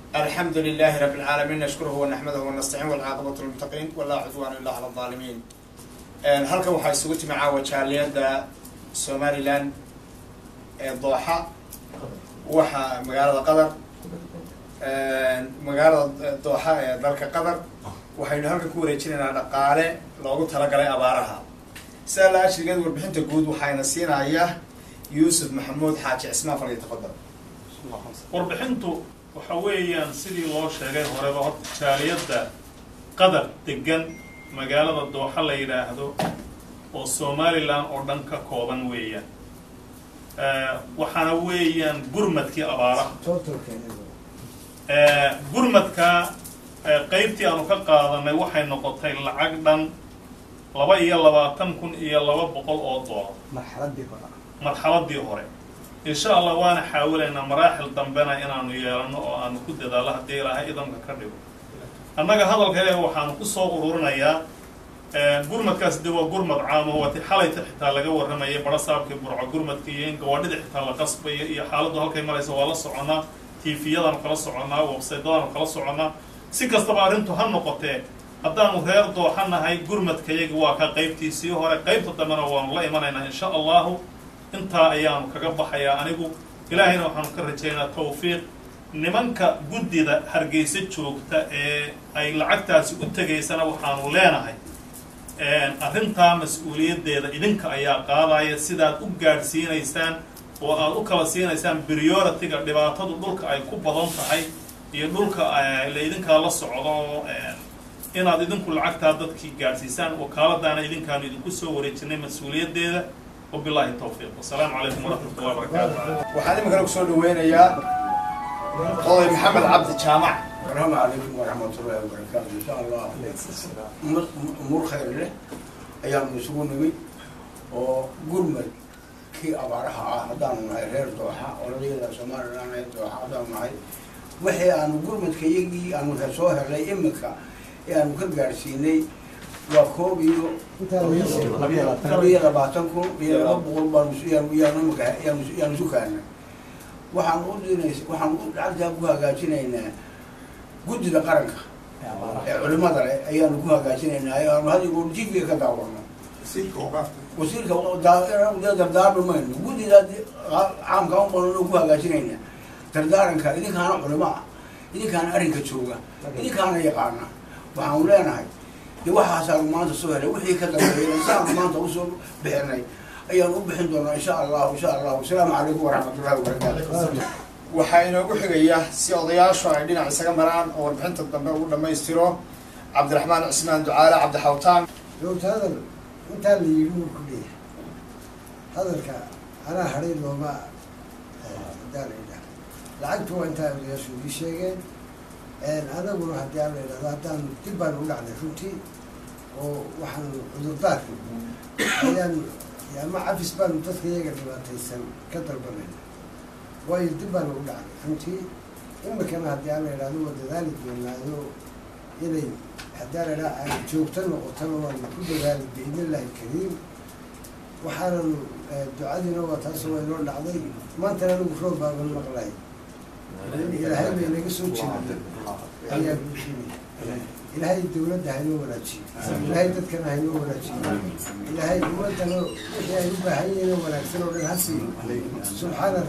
الحمد لله رب العالمين نشكره ونحمده ونستعين والعاقبة للمتقين ولا عدوان إلا على الظالمين halkan waxaa isugu timi caawa jaaliyadda somalilan ee dooxa waxaa magaalada qatar magaalada dooxa ee dalka qatar waxaynu halkan ku wareejinaynaa dhaqaale loogu talagalay abaaraha sidaa la ashrigeed warbixinta guud waxayna siinaya yuusuf maxamuud xaaji cismaan fal tafadal warbixintu waxa weeyaan sidii loo sheegay horeba horta jaaliyadda qadar degan magaalada dooxa la yidhaahdo oo somalilan oo dhan ka kooban weeyaan waxaana weeyaan gurmadkii abaaraha gurmadka qeybtii aanu ka qaadanay waxay noqotay lacag dhan laba iyo labaatan kun iyo laba boqol oo doolar marxaladii hore insha allah waana xaawilaynaa maraaxil dambena inaanu yeelano oo aanu ku dadaallo haddii ilaahay idanka ka dhigo annaga hadalkayga waxaanu kusoo ururinayaa gurmadkaas de waa gurmad caamo waati xalayta xitaa laga warramayay bara saabkii burco gurmadka iyo in gawaadhida xitaa la qasbayo iyo xaaladdu halkay maraysa waa la soconaa tviyadaanu kala soconaa websaytadaanu kala soconaa si kastaba arrintu ha noqotee haddaanu reer dooxanahay gurmadkayagi waa ka qaybtiisii hore qaybta dambena waanu la imanaynaa insha allahu intaa ayaanu kaga baxayaa anigu ilaahayna waxaanu ka rajaynayaa tawfiiq nimanka guddida hargeysa joogta ee ay lacagtaasi u tegaysana waxaanu leenahay arrintaa mas-uuliyaddeeda idinka ayaa qaadaya sidaad u gaadhsiinaysaan oo aad u kala siinaysaan priority-ga dhibaatadu dhulka ay ku badan tahay iyo dhulka la idinkaa la socdo inaad idinku lacagtaa dadkii gaadhsiisaan wakaaladaana idinkaanu idinku soo wareejinay mas-uuliyaddeeda wabillahi tawfiiq wasalaamu calaykum waraxmat ullahi wabarakaatu waxaan iminkana kusoo dhaweynayaa oday maxamed cabdi jaamac السلام عليكم ورحمة الله وبركاته إن شاء الله أمور خير له أيام نسوون نبي وقرمل كي أبارها هدان معي غير دوحة ولدي لا سمار أنا دوحة هدان معي وحي أنا قرمل كي يجي أنا كسوها لي إمك يعني كجارسيني وكوبي قبيلة لبعتكم يا رب قربان يا يا نمك يا يا نسوكانا waxaan u dinays waxaan u lacagtaa ku hagaajinaynaa guddida qaranka ee culimada leh ayaanu ku hagaajinaynaa aanu hadigo jifiga ka daawano wasiirka dardaarmi mayno guddida caamka u badan ku hagaajinaynaa dardaaranka idinkaana culimo ah idinkaana arrinka jooga idinkaana yaqaana waxaanu leenahay de waxaasaanu maanta soo helay wixii ka dambeeyay saanu maanta usoo bixinay ayaan u bixin doonaa insha allahu insha allahu asalaamu calaykum waraxmatullahi wabarakaatu waxaa inoogu xigaya si odayaashu ay dhinac isaga maraan oo warbixinta dambe ugu dhammaystiro cabdiraxmaan cismaan ducaale cabdixawtaan joogta hadal intaa la yidhi wuu ku leeyahay hadalka anaa hadhay looma hadaa la yidhaha lacagtu waa intaa odayaashu ii sheegeen anaguna haddii aan la yidhahdo haddaan dib baan u dhacnay runtii oo waxaan cudurdaarka ayaan ama cafis baanu dadka iyaga dhibaataysan ka dalbanayna waayo dib baanu u dhacnay runtii imikana haddii aan la yidhahdo waa dadaali doonaayo inay haddii aan la yidhaha ay joogto noqotona waanu ku dadaali biidnillahi kariim waxaanan ducadiina waa taas waa inoo dhacday maantana anigu roob baaban maqlay ilaahay bay naga soo jeeda ayaa buuxinay ilaahay dawladda haynoo wanaajiyo ilaahay dadkana haynoo wanaajiyo ilaahay ummadana wixii ay u baahan yihiin oo wanaagsan oo dhan ha siiyo subxaana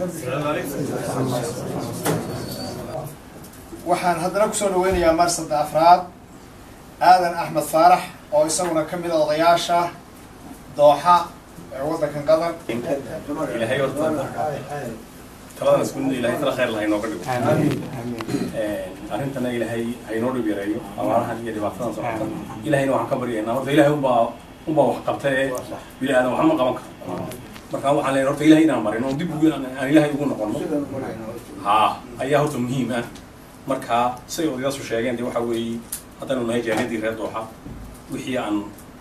waxaan haddana kusoo dhaweynayaa marsada afraad aadan axmed faarax oo isaguna ka mid a odayaasha dooxa ee waddankan qatar ilaahay horta taladan isku mid ilaahay tala khayr laha inooga dhigo arrintana ilaahay haynoo dhib yareeyo abaarahan iyo dhibaatadan socota ilahayna waxaan ka baryaynaa horta ilaahay unbaa unbaa wax qabta ee bini aadan waxma qaban karo marka waxaan leeyahay horta ilahay inaan marin oo dib ugu aan ilaahay ugu noqono ha ayaa horta muhiim ah marka siday odayaasu sheegeen de waxa weeye haddaynu nahay jaaliyadii reer dooxa wixii aan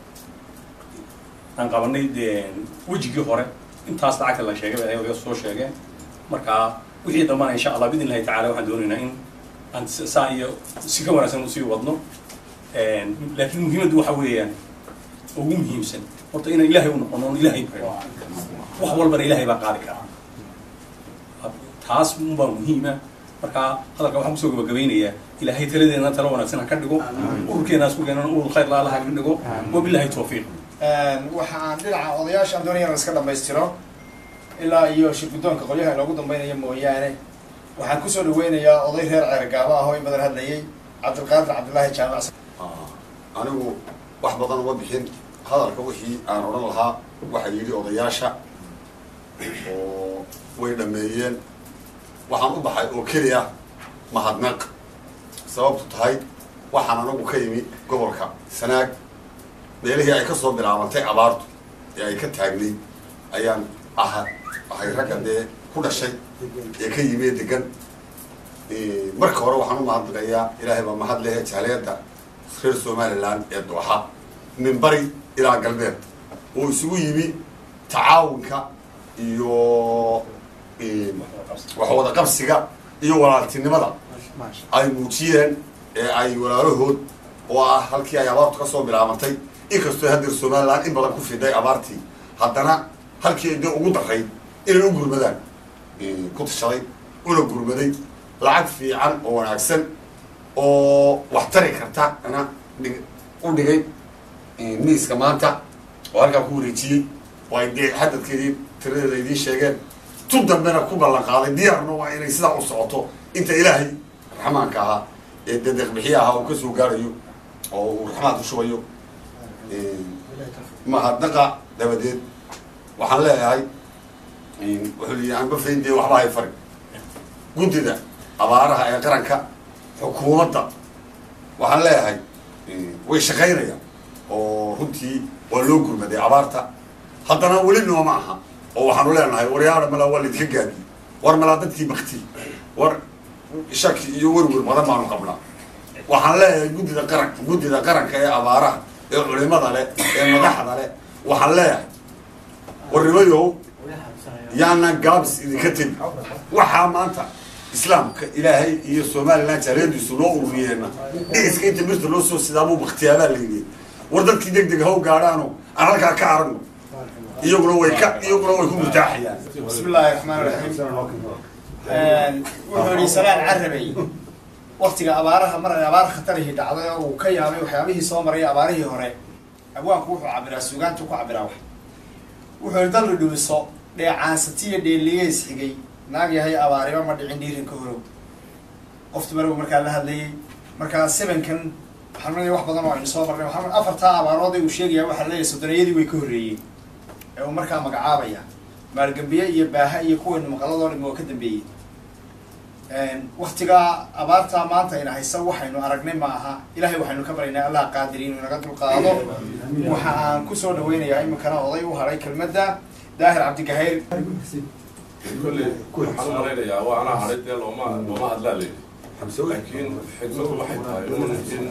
aan qabanay dee wejigii hore intaas lacagta la sheegay bay odayaasu soo sheegeen marka wixii dambana insha allah bidn illahi tacala waxaan doonaynaa in aan saa iyo si ka wanaagsan usii wadno laakiin muhiimaddu waxa weeyaan ugu muhiimsan horta inaan ilaahay u noqono on ilaahay barino wax walbana ilaahay baa qaadi kara taas unbaa muhiima marka hadalka waxaan kusoo gabagabaynayaa ilaahay taladeena talo wanaagsan ha ka dhigo ururkeena isku keenan urur khayr la ha ka dhigo wabillahi tawfiiq waxa aan dhinaca odayaashaan doonaya in la iska dhamaystiro ilaa iyo shirguddoonka qolyaha inoogu dambeynaya mooyaane waxaan kusoo dhaweynayaa oday reer ceergaaba ah oo in badan hadlayay cabdilqaadir cabdillaahi jaamac anigu wax badan uma bixin hadalka wixii aan odhan lahaa waxaa yidhi odayaasha oo way dhameeyeen waxaan u baxay oo keliya mahadnaq sababtu tahay waxaan anagu ka yimi gobolka sanaag meelihii ay ka soo bilaabantay abaartu ee ay ka taagnay ayaan aha ahay ragga dee ku dhashay ee ka yimi degan marka hore waxaan u mahadnaqayaa ilaahay baa mahad lehe jaaliyadda reer somaliland ee dooxa min bari ilaa galbeed oo isugu yimi tacaawunka iyo wax wada qabsiga iyo walaaltinimada ay muujiyeen ee ay walaalahood oo ah halkii ay abaartu kasoo bilaabantay inkastoo hadeer somaliland in badan ku fiday abaartii haddana halkii ay dee ugu daray inay u gurmadaan ku tashaday una gurmaday lacag fiican oo wanaagsan oo wax tari karta ana dhig u dhigay miiska maanta oo halkaa ku wareejiyey oo ay dee xadadkeedii tiradeeda idiin sheegeen tu dambena ku ballan qaaday diyaarna waa inay sidaa u socoto inta ilaahay raxmaanka ahaa ee dee deeqbixiya ahaa uu kasoo gaarayo oo uu raxmaad u shubayo mahadnaqa dabadeed waxaan leeyahay wuxuu yihi anba fayn dee waxba hay fari guddida abaaraha ee qaranka xukuumadda waxaan leeyahay way shaqaynayaan oo runtii waa loo gurmaday abaarta haddana weli nooma aha oo waxaanu leenahay waryaara malaa waa laydinka gaadi war malaa dadkii bakti war shaki iyo werwer badan baanu qabnaa waxaan leeyahay guddida qaran guddida qaranka ee abaaraha ee culimada leh ee madaxda leh waxaan leeyahay warnimayow yaana gaabis idinka tegi waxaa maanta islaamka ilaahay iyo somaliland jaaliyadiisu loo ururiyeena dhiciska inta mirta loo soo sidaabuu baktiyaabaa layidhi war dadkii deg deg haw gaadhaano aan halkaa ka aragno iyaguna way ka iyaguna way ku murtaaxayaan bismi illaahi raxmaan raxiim wuxuu yihi salaan carabay waktiga abaaraha mar ay abaar khatarihii dhacday oo uu ka yaabay waxyaabihii soo maray abaarihii hore abwaanku wuxuu cabiraa suugaantu ku cabiraa wax wuxuu yihi dalli dhumiso dheecaansatiyo dheeliyeys xigay naag yahay abaariba ma dhicin dhiirinka horow qoftu marbu markaa la hadlayay markaa sevenkan waxaan leeyahay wax badan oo aynu soo marnay waxaan afartaa abaarood uu sheegaya waxaa leeyahay soddonayadii way ka horreeyeen ee uu markaa magacaabaya maalgambiye iyo baaha iyo kuwaynu maqaladoo dhimi oo ka dambeeyey waktigaa abaartaa maanta ayna haysa waxaynu aragnay ma aha ilahay waxaynu ka baryaynaa allah qaadiri inuu naga dulqaado waxa aan kusoo dhaweynayaa iminkana oday u haray kelmadda daahir cabdigahayr كل waxaan u malaynayaa waa anaa haray dee looma looma hadlaa layidhi laakiin xigmadu waxay tahay un in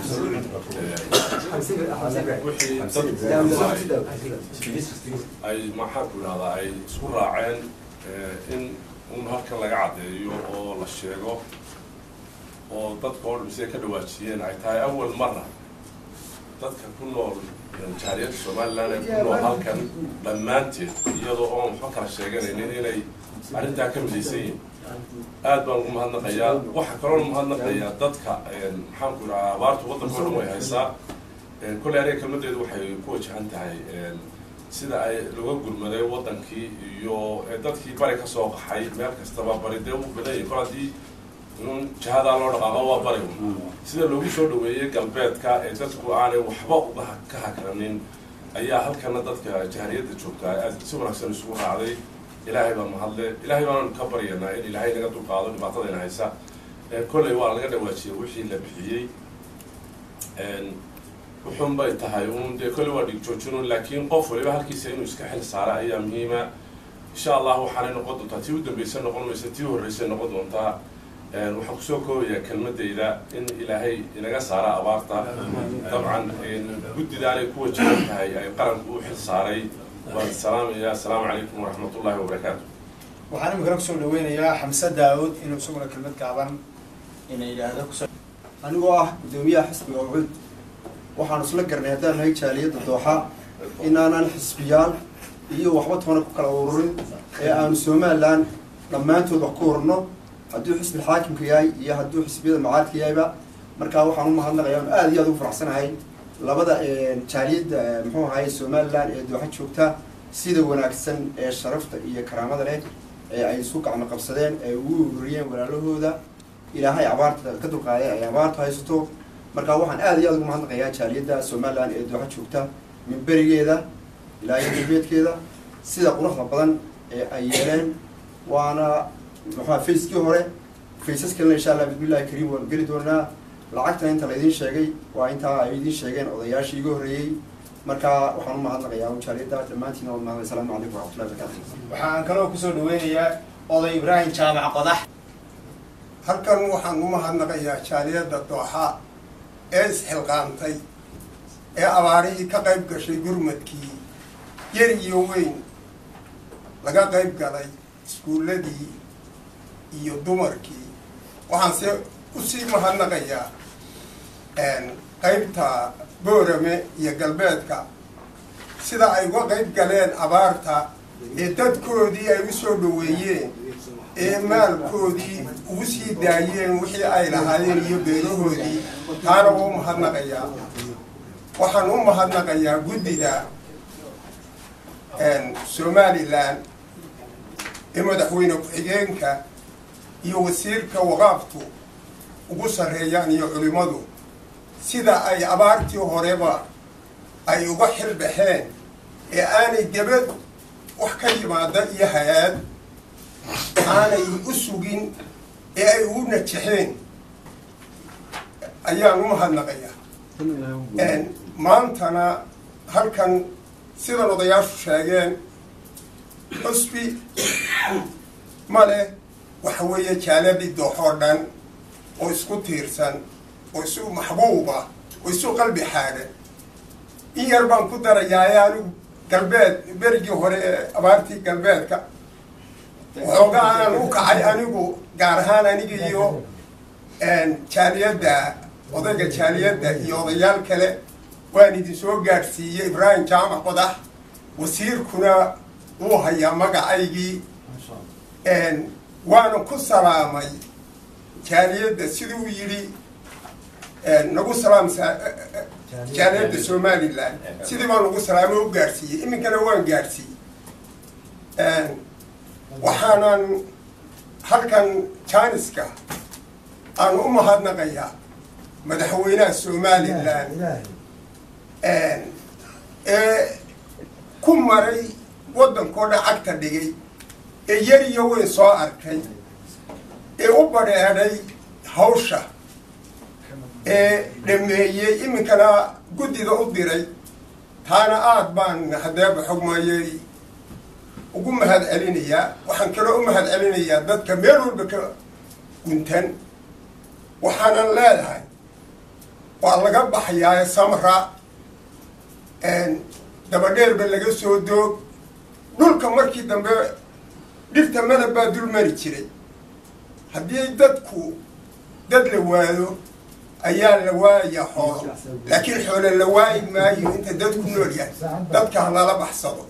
wixii dad ay maxaanku idhahdaa ay isku raaceen in un halkan laga caddeeyo oo la sheego oo dadka oo dhan siday ka dhawaajiyeen ay tahay awal marna dadka ku nool jaariyadda somaliland ee ku nool halkan dhammaanteed iyadoo oon waxba kala sheeganaynin inay arrintaa ka midaysan yihin aad baan ugu mahadnaqayaa waxaa kaloo mahadnaqayaa dadka maxaanku idhahaa abaartu waddanka o dhan way haysaa kolley aniga kelmadeedu waxay ku wajahan tahay sida ay laga gurmaday waddankii iyo dadkii bari ka soo qaxay meel kastaba bari dee u badan yahay kol haddii in jihadaa loo dhaqaaqo waa bari sida loogu soo dhaweeyey galbeedka ee dadku aanay waxba uga ka hakranin ayaa halkana dadka jahariyadda joogtaa aad si wanaagsan isugu raacday ilaahay baa mahadle ilaahay baanu ka baryanaa in ilaahay naga dulqaado dhibaatadayna haysa kolley waa laga dhawaajiyey wixii la bixiyey wuxuun bay tahay un dee kolley waa dhig joojinun laakiin qof waliba halkiisa inuu iska xil saara ayaa muhiima insha allah waxaanay noqon doontaa tii u dambaysa noqon maysa tii u horreysay noqon doontaa waxaan kusoo koobayaa kelmadayda in ilaahay inaga saara abaarta dabcan guddidaanay ku wajahan tahay ay qaranku u xil saaray waan salaamaya assalaamu calaykum waraxmat ullahi wabarakaatu waxaan iminkana kusoo dhaweynayaa xamse daawud inuu isaguna kelmad gaaban ina yidhaahdo kusoo anigoo ah guddoomiyaha xisbiga ucud waxaanu isla garnay haddaan nahay jaaliyadda dooxa inaanan xisbiyaal iyo waxba toona ku kala ururin ee aanu somalilan dhammaantood wax ku ururno hadduu xisbi xaakimka yahay iyo hadduu xisbiyada macaaridka yahayba markaa waxaan u mahadnaqayaa on aad iyo aad ugu faraxsanahay labada jaaliyadda muxuu ahaye somalilan ee dooxa joogta sida wanaagsan ee sharafta iyo karaamada leh ee ay isu gacmo qabsadeen ee ugu ururiyeen walaalahooda ilaahay abaarta ka dulqaaday ay abaarta haysato markaa waxaan aad iyo aad ugu mahadnaqayaa jaaliyadda somalilan ee dooxa joogta min berigeeda ilaa iyo galbeedkeeda sida quruxda badan ee ay yeeleen waana muxua facekii hore faces kalena insha allah bismillahi kariim waan geli doonaa lacagta inta laydin sheegay waa intaa ay idiin sheegeen odayaashii iga horreeyey marka waxaan u mahadnaqayaa jaaliyadda dhammaantiin waad mahadnay asalaamu calaykum waraxmatullahi barakatu waxaan kaloo kusoo dhaweynayaa oday ibraahim jaamac qodax halkan waxaan u mahadnaqayaa jaaliyadda dooxa ee isxilqaantay ee abaarihii ka qayb gashay gurmadkii yar iyo weyn laga qayb galay iskuulladii iyo dumarkii waxaan se usii mahadnaqayaa qaybta boorame iyo galbeedka sida ay uga qayb galeen abaarta ee dadkoodii ay u soo dhaweeyeen ee maalkoodii ugu sii daayeen wixii ay lahaayeen iyo beerahoodii taana waa u mahadnaqayaa waxaan u mahadnaqayaa guddida somalilan ee madaxweyne ku-xigeenka iyo wasiirka waqaaftu ugu sarreeyaan iyo culimmadu sida ay abaartii horeba ay uga xilbaxeen ee aanay debad wax ka yimaada iyo hay-aad aanay u sugin ee ay ugu najexeen ayaan u mahadnaqayaa maantana halkan sidan odayaashu sheegeen cusbi ma leh waxa weeye jaaladii dooxoo dhan oo isku tiirsan oo isu maxbuuba oo isu qalbi xaadhan in yar baan ku darayaaye anigu galbeed berigii hore ee abaartii galbeedka waxoogaa aan u kacay anigu gaar ahaan aniga iyo jaaliyadda odayga jaaliyadda iyo odayaal kale waan idin soo gaadhsiiyey ibraahim jaamac qodax wasiirkuna wuu hayaa magacaygii waana ku salaamay jaaliyadda siduu yidhi nagu salaam jaaliyadda somalilan sidii baan nagu salaamay u gaadhsiiyey iminkana waan gaadhsiiyey waxaanan halkan jaaniska aan u mahadnaqayaa madaxweynaha somalilan ee ku maray waddankoo dhan cagta dhigay ee yar iyo weyn soo arkay ee u badheedhay hawsha ee dhameeyey iminkana guddida u diray taana aada baan hadeeba xogmayey ugu mahad celinayaa waxaan kaloo u mahad celinayaa dadka meel walba ka guntan waxaanan leedahay waa laga baxayaa samra dabadheerba laga soo doog dhulka markii dambe dhirta madab baa dul mari jiray haddii dadku dad la waayo ayaa la waayaa xoolo laakiin xoolo la waayi maayo inta dadku nool yahay dadka ha lala baxsado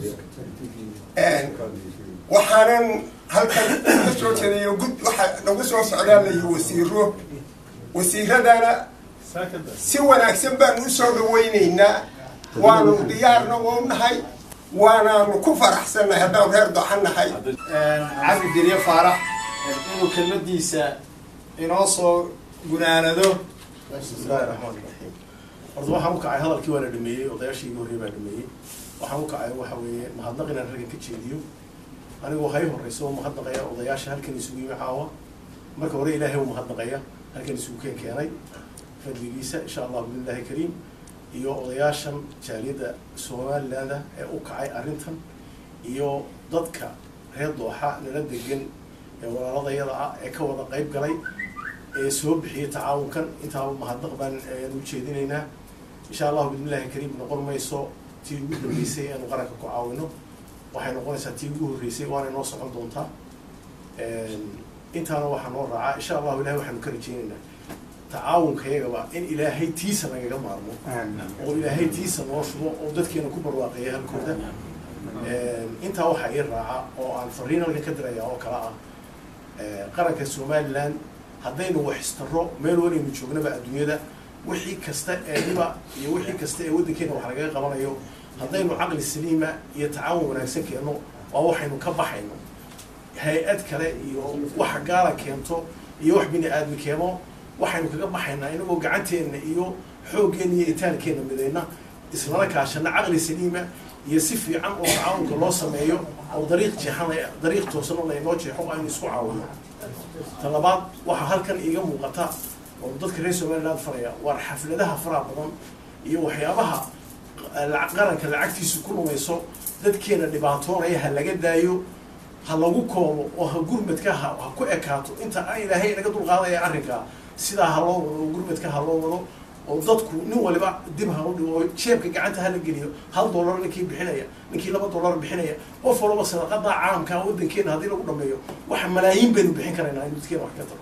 waxaanan halkan ka soo jeedayo gud waxa nagu soo socdaa layi wasiiro wasiiradana si wanaagsan baanu usoo dhaweyneynaa waanu diyaarna u nahay waanaanu ku faraxsannahay haddaan reer doxan nahay cabdi dirye faarax inuu kelmadiisa inoo soo gunaanado bismillahi raxmaan raxiim horta waxaan u kacay hadalkii waa la dhameeyey odayaashii iga horrey baa dhameeyey waxaan u kacay waxa weeye mahadnaq inaan raggan ka jeediyo anigoo hay horreysa oo mahadnaqaya odayaasha halkan isugu yimi caawa marka hore ilaahay u mahadnaqaya halkan isugu keen keenay fadligiisa insha allah bismillahi kariim iyo odayaashan jaaliyadda somalilaanda ee u kacay arrintan iyo dadka reer dooxa nala degan ee walaaladayada ah ee ka wada qayb galay ee soo bixiyay tacaawunkan intaaba mahadnaq baan u jeedinaynaa insha allahu bismillahi kariim noqon mayso tii ugu dambeysay aanu qaranka ku caawino waxay noqonaysaa tii ugu horreysay waana inoo socon doontaa intaana waxaa noo raacaa insha allahu ilahay waxaanu ka rajeynaynaa tacaawunkayagaba in ilaahay tiisa nagaga maarmo oo ilaahay tiisa noo shubo oo dadkeena ku barwaaqeeya halkooda intaa waxaa ii raaca oo aan fariin halkan ka diraya oo kale ah qaranka somaliland haddaynu waxistarro meel walaynu joognaba adduunyada wixii kasta ee dhiba iyo wixii kasta ee waddankeena wax lagaga qabanayo haddaynu caqli saliima iyo tacaawun wanaagsan keenno waa waxaynu ka baxayno hay-ad kale iyo wax gaala keento iyo wax bini aadmi keeno waxaynu kaga baxaynaa inagoo gacanteenna iyo xooggeenna iyo itaalkeenna midayna islana kaashana caqli saliima iyo si fiican oo tacaawunka loo sameeyo oo dariiq jeexan dariiq toosan oo laynoo jeexo aynu isku caawino ta labaad waxaa halkan iiga muuqata oo dadka reer somaliland faraya waar xafladaha faraha badan iyo waxyaabaha qaranka lacagtiisu ku lumayso dadkeena dhibaatoonaya ha laga daayo ha lagu koobo oo ha gurmadka ha ha ku ekaato inta aan ilaahay inaga dulqaadaya arrinkaa sidaa ha loo wado oo gurmadka ha loo wado oo dadku nin waliba dib ha u dhigo oo jeebka gacanta hala geliyo hal dollar ninkii bixinaya ninkii laba dollar bixinaya qof walba sadaqada caamka waddankeena haddii lagu dhameeyo waxa malaayiin baynu bixin karaynaa in dadkeena wax ka tago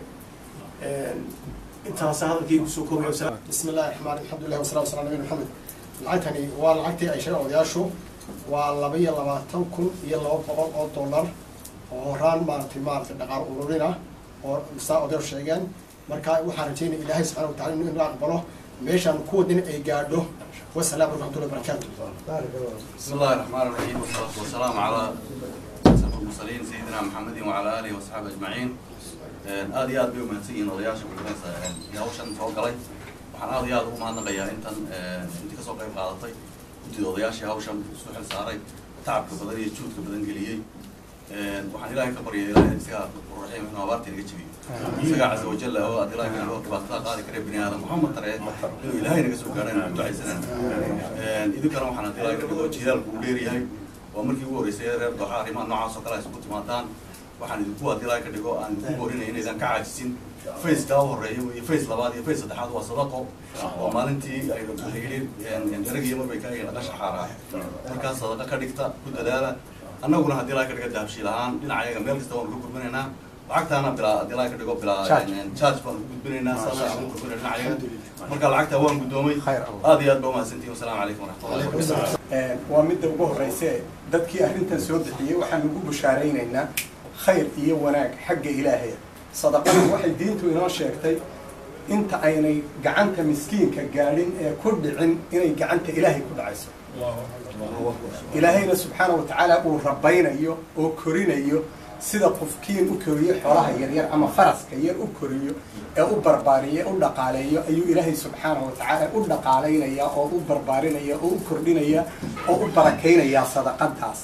intaasa hadalkaygu soo koobaya wasalaam بسم الله الرحمن الرحيم الحمد لله والصلاة والسلام على نبينا محمد lacagtani waa lacagtii ay sheegeen odayaashu waa laba iyo labaatan kun iyo laba boqol oo dollar oo horaan maaragtay maaragtay dhaqaal ururin ah oo saa odayaashu sheegeen marka waxaan rajeynaya ilaahay subxaana wa tacala inuu inoo aqbalo meeshaan ku wadin ay gaadho wasalaamu calaykum waraxmatullahi wabarakaatu بسم الله الرحمن الرحيم والصلاة والسلام على أشرف المرسلين سيدنا محمد وعلى آله وصحبه أجمعين aad iyo aad bay umahadsan odayaasha kulanaysa hawshan soo galay waxaan aad iyo aad ugu mahadnaqayaa intan intii kasoo qayb qaadatay guddida odayaashii hawshan isu xil saaray tacabka badan iyo juudka badan geliyey waxaan ilaahay ka baryay ilaahay isaga raxiim inuu abaarta inaga jabiyo isaga casa wajalla oo aad ilaahay kanaga dhibaatada qaadi kare bini aadam maxamed tare inuu ilaahay naga soo gaadho inaan ku ducaysanaan idinkana waxaan haddii ilaahay ka dhigo jidaalku uu dheeryahay waa markii ugu horreysay reer dooxa arrimaha noocaas oo kale ay isugu timaadaan waxaan idinku haddii ilaahay ka dhigo aan idinku borinaya inaydan ka caajisin face kaa horeeya iyo face labaad iyo face saddexaad waa sadaqo oo maalintii ay yidhi daragiyo marbay ka laga shaxaaraa markaas sadaqa ka dhigta ku dadaala annaguna haddii ilaahay ka dhiga dahabshiil ahaan dhinacayaga meel kasta waanu ka gudbinaynaa lacagtaana bilaa haddii ilaahay ka dhigo bilaa charge baanu ku gudbinaynaa saasa aan ku gudbinay dhinacayaga marka lacagta waan guddoomay aad iyo aad ba umahadsantihin wasalaamu calaykum waraxmatullahi wabarakatu waa midda ugu horreyse dadkii arrintan soo bixiyey waxaan ugu bushaaraynaynaa khayr iyo wanaag xagga ilaahaya sadaqadu waxay diintu inoo sheegtay inta aynay gacanta miskiinka gaadhin ee ku dhicin inay gacanta ilaahay ku dhacayso ilaahayna subxaana wa tacaala uu rabaynayo oo korinayo sida qofkiin u koriyo xoolaha yaryar ama faraska yar u koriyo ee u barbaariyo u dhaqaaleeyo ayuu ilaahay subxaana wa tacaala u dhaqaalaynaya oo u barbaarinaya oo u kordhinaya oo u barakaynayaa sadaqadaas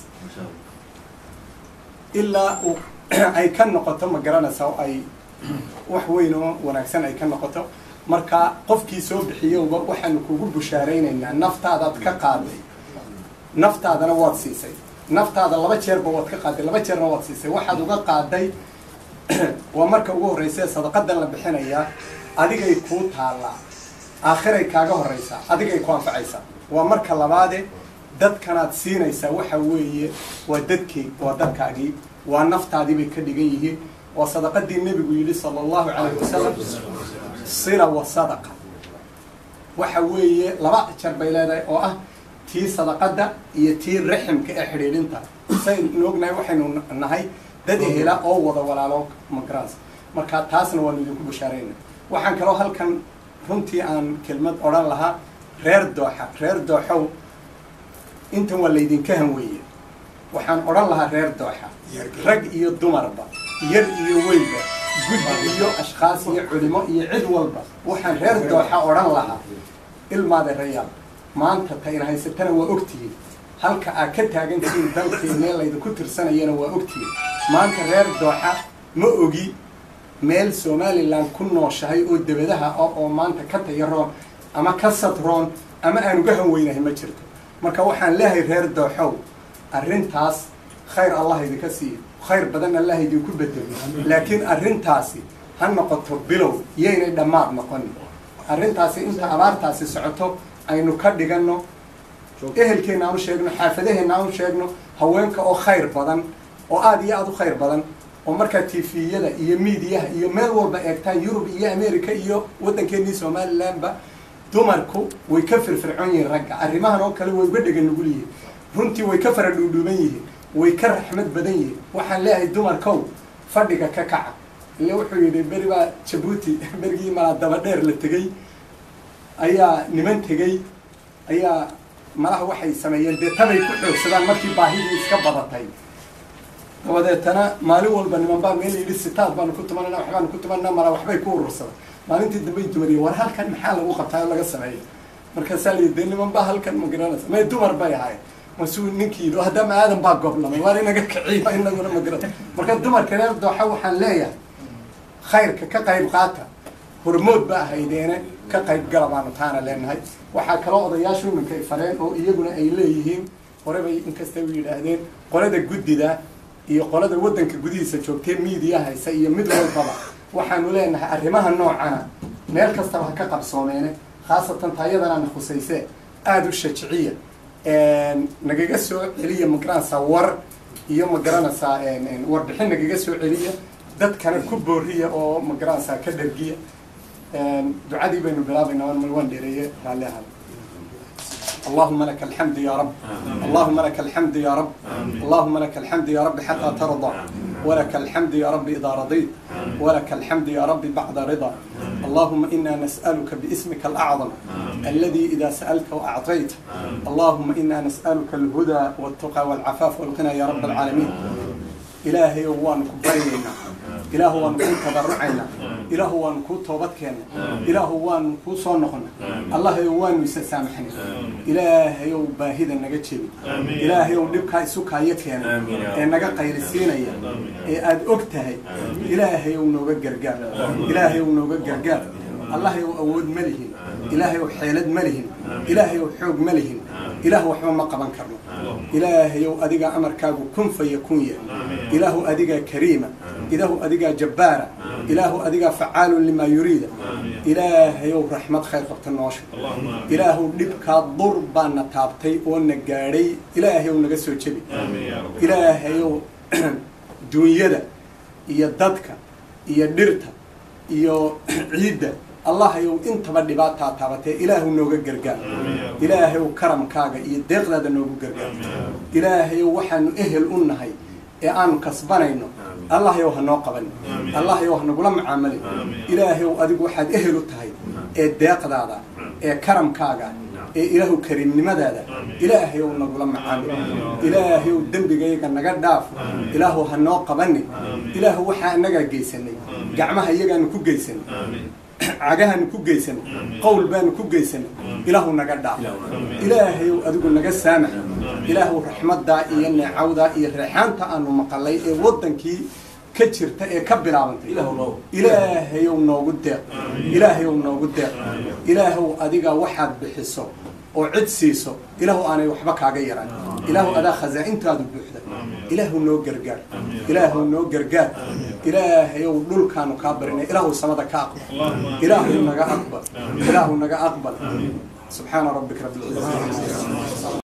ilaa uu ay ka noqoto ma garanaysa oo ay wax weyn oo wanaagsan ay ka noqoto marka qofkii soo bixiyowba waxaanu kugu bushaaraynaynaa naftaadaad ka qaaday naftaadana waad siisay naftaada laba jeerba waad ka qaaday laba jeerna waad siisay waxaad uga qaaday waa marka ugu horreysa sadaqadan la bixinayaa adigay kuu taallaa aakhiray kaaga horreysaa adigay ku anfacaysaa waa marka labaade dadkanaad siinaysaa waxa weeye waa dadkii waa dadkaagii waa naftaadii bay ka dhigan yihiin waa sadaqadii nebigu yidhi sala allahu calayh wasalam sila wa sadaqa waxa weeye laba jar bay leedahay oo ah tii sadaqadda iyo tii raximka ee xidhiidhinta saynu ognahay waxaynu nahay dad ehela oo wada walaalo magaraas marka taasna waanu idinku bushaarayna waxaan kaloo halkan runtii aan kelmad odhan lahaa reer dooxa reer dooxow intan waa laydinka hanweeye waxaan odhan lahaa reer dooxa rag iyo dumarba yar iyo weynba guddi iyo ashkhaas iyo culimo iyo cid walba waxaan reer dooxa odhan lahaa ilmaade rayaal maanta tayna haysatana waa ogtihiin halka aad ka taagantihiin dalkeennee laydinku tirsanayana waa ogtihiin maanta reer dooxa ma ogi meel somalilan ku nooshahay oo debadaha ah oo maanta ka tayaroon ama ka sadroon ama aan uga hanweynahay ma jirto marka waxaan leehay reer dooxow arrintaas khayr allah idinka siiyo khayr badan allah idinku bedelo laakiin arrintaasi ha noqoto bilow yaynay dhammaad noqonin arrintaasi inta abaartaasi socoto aynu ka dhiganno ehelkeenna aan u sheegno xaafadaheenna aan u sheegno haweenka oo khayr badan oo aada iyo aada u khayr badan oo markaa tifiyada iyo miidiyaha iyo meel walba eegtaan yurub iyo america iyo waddankeennii somalilandba dumarku way ka firfircoon yihiin ragga arrimahan oo kale way uga dhegan nugul yihiin runtii way ka fara dhuudhuuban yihiin way ka raxmad badan yihiin waxaan leeyahay dumarkow fadhiga ka kaca ile wuxuu yidhi beri baa jabuuti berigii malaa daba dheer la tegey ayaa niman tegey ayaa malaha waxay sameeyeen dee tabay ku xoogsadaan markii baahidii iska badatay dabadeetana maalin walba niman baa meel yidhi sitaad baanu ku tumanana waxbaanu ku tumanana mala waxbay ku urursadaan maalintii dambay dumariyeen war halkan maxaa lagu qabtaa oo laga sameeya markaasaa la yidhi dee niman baa halkan ma garanaysa may dumar bay ahayd masuu ninkii yidhi haddama aadan baa goblamay waar inaga kiciyo inaguna ma garata marka dumarka reer dooxa waxaan leeyahay khayrka ka qayb qaata hormood ba ahaydeene ka qayb gala baanu taana leenahay waxaa kaloo odayaashu iminka ay fareen oo iyaguna ay leeyihiin hore bay inkastay u yidhaahdeen qolada guddida iyo qolada waddanka gudihiisa joogtee miidiya haysa iyo mid walbaba waxaanu leenahay arrimaha noocana meel kastaba ha ka qabsoomeene khaasatan taayadanaana khusayse aada u shajiciya nagaga soo celiya magaranaysaa war iyo magaranaysaa warbixin nagaga soo celiya dadkana ku booriya oo magaranaysaa ka dhargiya ducadii baynu bilaabaynaa waan waan dheereeye raalli ahaada اللهم لك الحمد يا رب اللهم لك الحمد يا رب اللهم لك الحمد يا رب حتى ترضى ولك الحمد يا رب إذا رضيت ولك الحمد يا رب بعد رضا اللهم إنا نسألك باسمك الأعظم الذي إذا سألت وأعطيت اللهم إنا نسألك الهدى والتقى والعفاف والغنى يا رب العالمين إلهي وانك برينا إله وانك تضرعنا إله وانك توبتكنا إله وانك صنخنا الله يوان يسامحنا إلهي وباهدا نجتشي إلهي ولبك سكا يكنا إنك قير السينية أد أكتهي إلهي ونوغا جرجال إلهي ونوغا جرجال الله يؤود ملهن إلهي وحيلد ملهن إلهي وحوق ملهن إله وحما ما قبان كرنا إلهي أديك أمر كاغو كن فيكون إله أديك كريمة إله أديك جبارة إله أديك فعال لما يريد إلهي رحمة خير قبط النوشر إله لبك ضربا نتابتي ونقاري إلهي ونقسو جبي إلهي دنيا إيا دادك إيا ديرتا إيا عيدة allah yow intaba dhibaataa taabatee ilaahu nooga gargaar ilaahayow karamkaaga iyo deeqdaada noogu gargaar ilaahayow waxaanu ehel u nahay ee aanu kasbanayno allahyow ha noo qabanin allahyow ha nagula macaamali ilaahayow adigu waxaad ehel u tahay ee deeqdaada ee karamkaaga ee ilaahu kariimnimadaada ilaahayow nagula macaamil ilaahayow dembigayga naga dhaaf ilaahu ha noo qabanin ilaahu waxaa annagaa geysanay gacmaha iyagaanu ku geysanay cagahaanu ku geysanay qowl baanu ku geysanay ilaahu naga dhaaf ilaahayow adigu naga saamax ilaahu raxmaddaa iyo neecawdaa iyo reexaanta aanu maqalay ee waddankii ka jirta ee ka bilaabantay ilaahayow noogu deeq ilaahayow noogu deeq ilaahow adiga waxaad bixiso oo cid siiso ilaahu aanay waxba kaaga yaraan ilaahu adaa khazaa'intaadu buuxda ilaahu noo gargaar ilaahu noo gargaar ilaahayow dhulkaanu kaa barinay ilaahu samada ka aqbal ilaahu naga aqbal ilaahu naga aqbal subxaana rabbika rabbil cizzati